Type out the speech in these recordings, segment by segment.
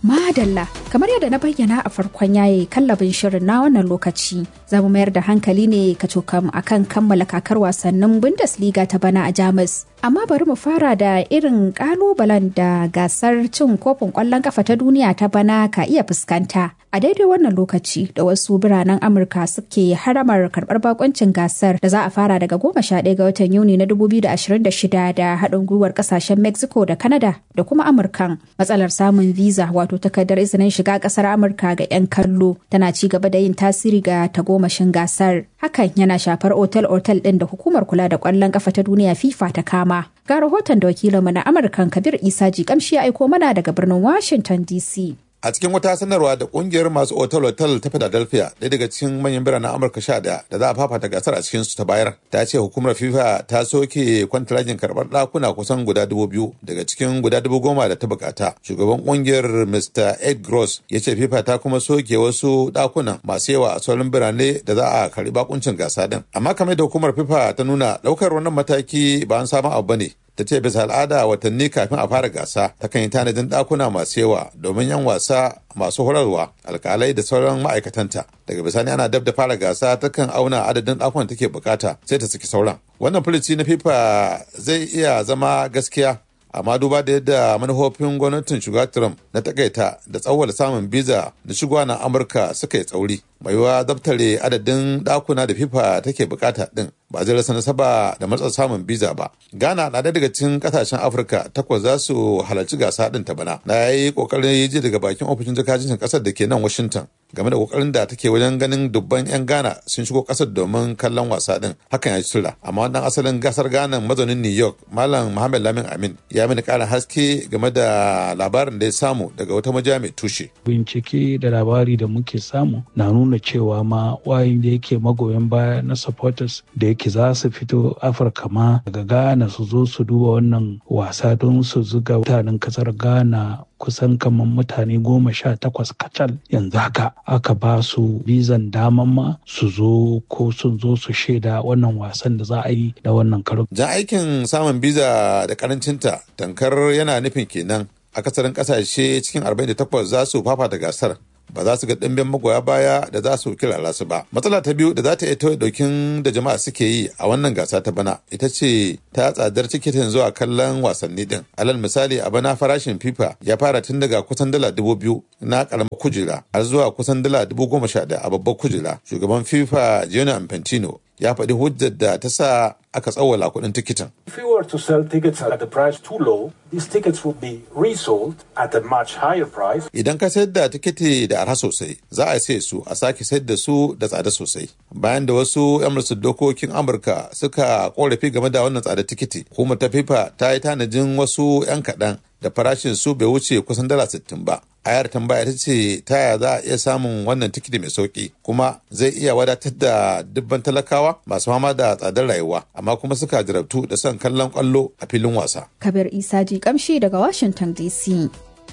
Madalla, kamar yadda na bayyana a farkon yayi kallabin shirin na wannan lokaci, za mu mayar da hankali ne ka cokam akan kammala kakar wasannin Bundesliga ta bana a Jamus. Amma bari mu fara da irin kalubalen da gasar cin kofin kwallon kafa ta duniya ta bana ka iya fuskanta. A daidai wannan lokaci da wasu biranen Amurka suke haramar karɓar bakoncin gasar da za a fara daga goma sha ɗaya ga watan Yuni na 2026 da haɗin gwiwar ƙasashen Mexico da Canada da kuma Amurkan. Matsalar samun visa wato takardar izinin shiga ƙasar Amurka ga 'yan kallo tana ci gaba da yin tasiri ga tagomashin gasar. Hakan yana shafar otel-otel ɗin da hukumar kula da ƙwallon ƙafa ta duniya FIFA ta kama. Ga rahoton da wakilinmu na Amurkan Kabir Isa Jikamshi ya aiko mana daga birnin Washington DC. a cikin wata sanarwa da kungiyar masu otal-otal ta philadelphia ɗaya daga cikin manyan biranen amurka sha ɗaya da za a fafata gasar a cikin su ta bayar ta ce hukumar fifa ta soke kwantiragin karɓar ɗakuna kusan guda dubu biyu daga cikin guda dubu goma da ta bukata shugaban kungiyar mr ed gross ya ce fifa ta kuma soke wasu ɗakunan masu yawa a sauran birane da za a karɓi bakuncin gasa din amma kamar da hukumar fifa ta nuna ɗaukar wannan mataki ba an sabon abu bane ta ce bisa al'ada watanni kafin a fara gasa ta kan yi tanadin ɗakuna masu yawa domin yan wasa masu horarwa alkalai da sauran ma'aikatanta daga bisani ana dab da fara gasa ta kan auna adadin ɗakunan take bukata sai ta saki sauran wannan filici na fifa zai iya zama gaskiya amma duba da yadda manufofin gwamnatin shugaba trump na takaita da tsawwala samun biza da shigowa na amurka suka yi tsauri mai yiwuwa daftare adadin dakuna da fifa take bukata din ba zai rasa nasaba da matsa samun biza ba ghana na daga cikin kasashen afirka takwas za su halarci gasa din ta bana na yi kokarin ji daga bakin ofishin jakajin kasar da ke nan washington game da kokarin da take wajen ganin dubban 'yan ghana sun shigo kasar domin kallon wasa din hakan ya tura amma wannan asalin gasar ghana mazaunin new york malam muhammad lamin amin ya mini karin haske game da labarin da ya samu daga wata majiya mai tushe bincike da labari da muke samu na nuna cewa ma wayin da yake magoyan baya na supporters da yake za su fito afirka ma daga ghana su zo su duba wannan wasa don su zuga mutanen kasar ghana kusan kamar mutane goma sha takwas kacal yanzu haka aka ba su bizan daman ma su zo ko sun zo su shaida wannan wasan da za a yi da wannan karo. jan aikin samun biza da karancinta tankar yana nufin kenan akasarin kasashe cikin 48 za su fafata gasar ba za su ga ɗimbin magoya baya da za su kirara su ba. Matsala ta biyu da za ta iya tauye ɗaukin da jama'a suke yi a wannan gasa ta bana ita ce ta tsadar tikitin zuwa kallon wasanni din. Alal misali a bana farashin FIFA ya fara tun daga kusan dala dubu biyu na ƙaramar kujera har zuwa kusan dala dubu goma sha a babbar kujera. Shugaban FIFA Gianni Infantino ya faɗi hujjar da ta sa aka tsawwala kuɗin tikitin. If we were to sell tickets at the price too low, these tickets would be resold at a much higher price. Idan ka sayar da tikiti da arha sosai, za a sai su a sake sayar da su da tsada sosai. Bayan da wasu 'yan dokokin Amurka suka korafi game da wannan tsada tikiti, hukumar ta FIFA ta yi tanajin wasu 'yan kaɗan da farashin su bai wuce kusan dala sittin ba. ayar tambaya ita ce ta yaya za a iya samun wannan tikiti mai sauki kuma zai iya wadatar da dubban talakawa masu fama da tsadar rayuwa amma kuma suka jarabtu da son kallon kwallo a filin wasa. Kabir Isa ji kamshi daga Washington DC.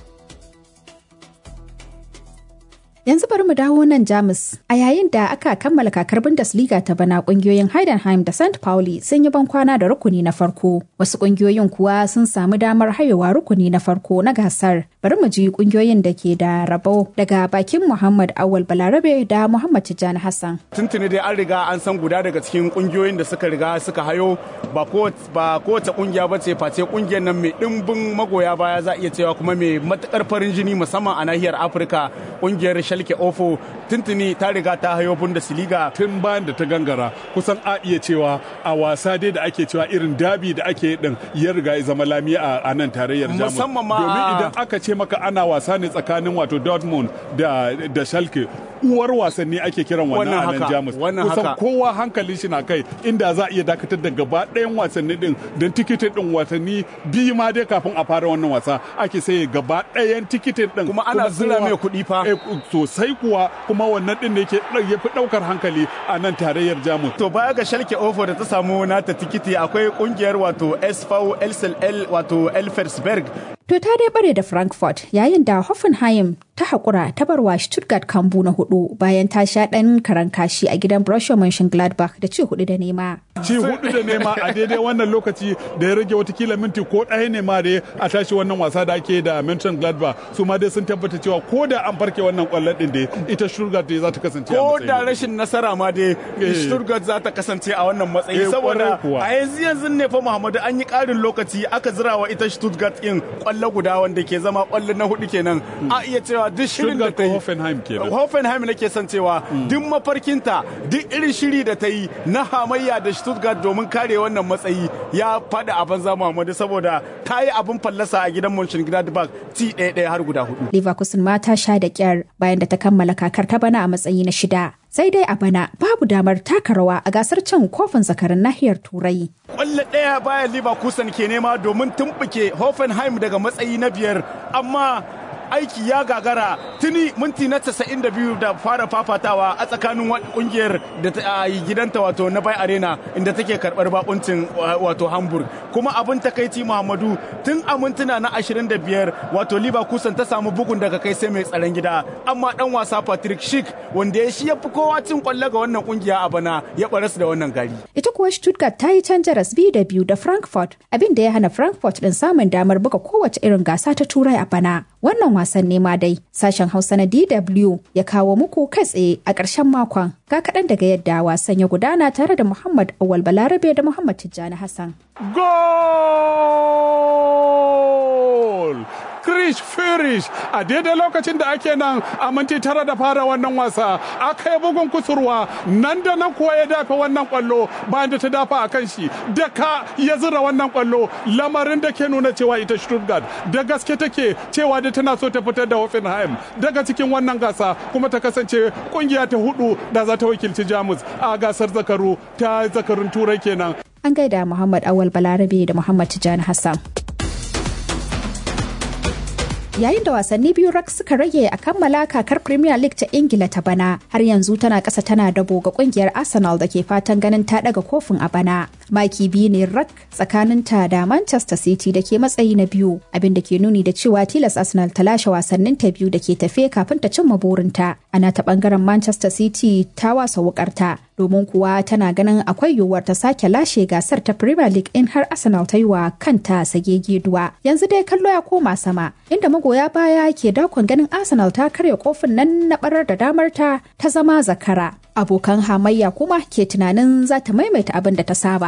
Yanzu bari mu dawo nan Jamus. A yayin da aka kammala kakar Bundesliga ta bana kungiyoyin Heidenheim da St. Pauli sun yi bankwana da rukuni na farko. Wasu kungiyoyin kuwa sun samu damar hayewa rukuni na farko na gasar. Bari mu ji kungiyoyin da ke da rabo daga bakin Muhammad Awal Balarabe da Muhammad Tijjani Hassan. Tuntuni dai an riga an san guda daga cikin kungiyoyin da suka riga suka hayo ba kowace kungiya ba ce face kungiyar nan mai dimbin magoya baya za iya cewa kuma mai matukar farin jini musamman a nahiyar Afirka kungiyar Schalke Ofo tuntuni ta riga ta hayo Bundesliga tun bayan da ta gangara kusan a iya cewa a wasa dai da ake cewa irin dabi da ake din ya riga ya zama lami a nan tarayyar Jamus musamman ma domin idan aka ce maka ana wasa ne tsakanin wato Dortmund da da Schalke uwar wasanni ake kiran wannan a nan Jamus kusan kowa hankalin shi na kai inda za a iya dakatar da gaba ɗayan wasanni din don tikitin din wasanni biyu ma dai kafin a fara wannan wasa ake sai gaba ɗayan tikitin din kuma ana zira mai kuɗi fa sosai kuwa kuma wannan din ne yake ya fi ɗaukar hankali a nan tarayyar Jamus to baya ga Schalke Ofo da ta samu nata tikiti akwai kungiyar wato SV LSL wato Elfersberg To ta dai bare da Frankfurt yayin da Hoffenheim ta haƙura ta barwa Stuttgart kambu na hudu bayan ta sha ɗan karan kashi a gidan Borussia Mönchengladbach da ci hudu da nema. Ci hudu da nema a daidai wannan lokaci da ya rage watakila minti ko ɗaya ne ma da a tashi wannan wasa da ake da Mönchengladbach su ma dai sun tabbata cewa ko da an farke wannan kwallon din dai ita Stuttgart dai za ta kasance a ko da rashin nasara ma dai Stuttgart za ta kasance a wannan matsayi saboda a yanzu yanzu ne fa Muhammadu an yi ƙarin lokaci aka zira wa ita Stuttgart din kwallo guda wanda ke zama kwallo na hudu kenan a iya cewa duk shirin da ta yi Hoffenheim kenan Hoffenheim nake son cewa duk mafarkinta duk irin shiri da ta yi na hamayya da Stuttgart domin kare wannan matsayi ya faɗi a banza Muhammadu saboda ta yi abin fallasa a gidan Mönchengladbach ci ɗaya ɗaya har guda hudu. Leverkusen ma ta sha da kyar bayan da ta kammala kakar ta bana a matsayi na shida. Sai dai a bana babu damar taka rawa a gasar cin kofin zakarin nahiyar Turai. Kwallo ɗaya bayan Leverkusen ke nema domin tumɓuke Hoffenheim daga matsayi na biyar amma aiki ya gagara tuni minti na 92 da fara fafatawa a tsakanin kungiyar da ta yi gidanta wato na bai arena inda take karbar bakuncin wato hamburg kuma abin takaici muhammadu tun a mintuna na 25 wato leverkusen ta samu bugun daga kai sai mai tsaron gida amma dan wasa patrick schick wanda ya shi ya fi kowa cin kwallo ga wannan kungiya a bana ya baras da wannan gari ita kuwa stuttgart ta yi canjaras biyu da biyu da frankfurt abin da ya hana frankfurt din samun damar buga kowace irin gasa ta turai a bana wannan wasan nema dai sashen hausa na dw ya kawo muku kai tsaye a ƙarshen makon ga kaɗan daga yadda wasan ya gudana tare da muhammad awal balarabe da muhammad tijjani hassan goal Krish Firish a daidai lokacin da ake nan a minti tara da fara wannan wasa aka yi bugun kusurwa nan da nan kuwa ya dafa wannan kwallo bayan da ta dafa a kan shi da ka ya zira wannan kwallo lamarin da ke nuna cewa ita Stuttgart da gaske take cewa da tana so ta fitar da Hoffenheim daga cikin wannan gasa kuma ta kasance kungiya ta hudu da za ta wakilci Jamus a gasar zakaru ta zakarun turai kenan. An gaida Muhammad Awal Balarabe da Muhammad Tijjani Hassan. yayin da wasanni biyu rak suka rage a kammala kakar premier league ta ingila ta bana har yanzu tana kasa tana dabo ga kungiyar arsenal da ke fatan ganin ta daga kofin a bana maki biyu ne rak tsakanin ta da manchester city da ke matsayi na biyu abin da ke nuni da cewa tilas arsenal ta lashe wasannin ta biyu da ke tafe kafin ta cimma burinta ana ta bangaren manchester city ta wasa wukarta domin kuwa tana ganin akwai yiwuwar ta sake lashe gasar ta premier league in har arsenal ta yi wa kanta sage geduwa yanzu dai kallo ya koma sama inda magoya baya ke dakon ganin arsenal ta karya kofin nan na barar da damar ta ta zama zakara abokan hamayya kuma ke tunanin za ta maimaita abin da ta saba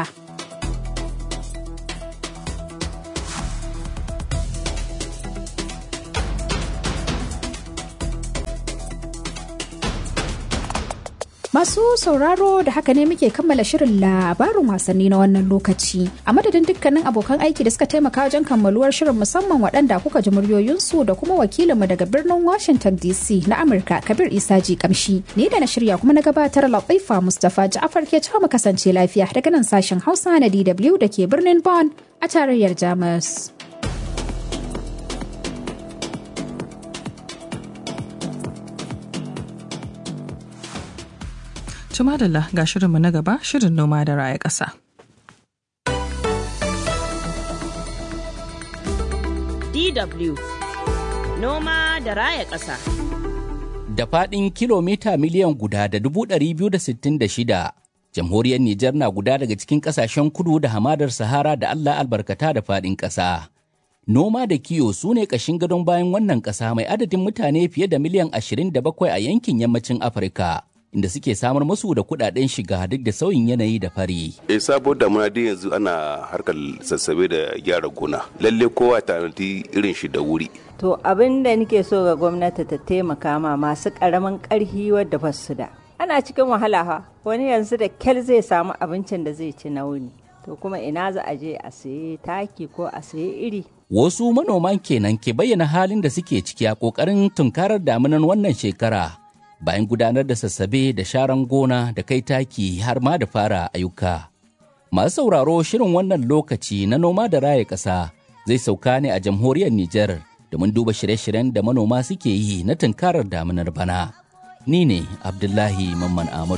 Masu sauraro da haka ne muke kammala shirin labarin wasanni na wannan lokaci. A madadin dukkanin abokan aiki da suka taimaka wajen kammaluwar shirin musamman waɗanda kuka ji muryoyinsu da kuma wakilinmu daga birnin Washington DC na Amurka Kabir Isa Ji Kamshi. Ni da na shirya kuma na gabatar Latifa Mustapha Ja'afar ke mu kasance lafiya daga nan sashen Hausa na DW da ke birnin Bonn a tarayyar Jamus. Tumadalla ga shirinmu na gaba shirin noma da raya ƙasa. DW Noma da raya ƙasa. Da faɗin kilomita miliyan guda da dubu ɗari biyu da sittin da shida, jamhuriyar Nijar na guda daga cikin ƙasashen kudu da hamadar Sahara da Allah albarkata da faɗin ƙasa. Noma da kiyo su ne ƙashin gadon bayan wannan ƙasa mai adadin mutane fiye da miliyan ashirin da bakwai a yankin yammacin Afirka. inda suke samar musu da kudaden shiga duk da sauyin yanayi da fari. E sabo damuna dai yanzu ana harkar sassabe da gyara gona. Lalle kowa tanadi irin shi da wuri. To abin da nake so ga gwamnati ta taimaka ma masu karamin karhi wadda ba su da. Ana cikin wahala ha wani yanzu da kyal zai samu abincin da zai ci na wuni. To kuma ina za a je a sayi taki ko a sayi iri. Wasu manoman kenan ke bayyana halin da suke ciki a ƙoƙarin tunkarar damunan wannan shekara. bayan gudanar da sassabe da sharan gona da kai taki har ma da fara ayyuka. Masu sauraro shirin wannan lokaci na noma da raya ƙasa zai sauka ne a jamhuriyar Nijar domin duba shirye-shiryen da manoma suke yi na tunkarar damunar bana. Ni ne Abdullahi Mamman Ahmadu.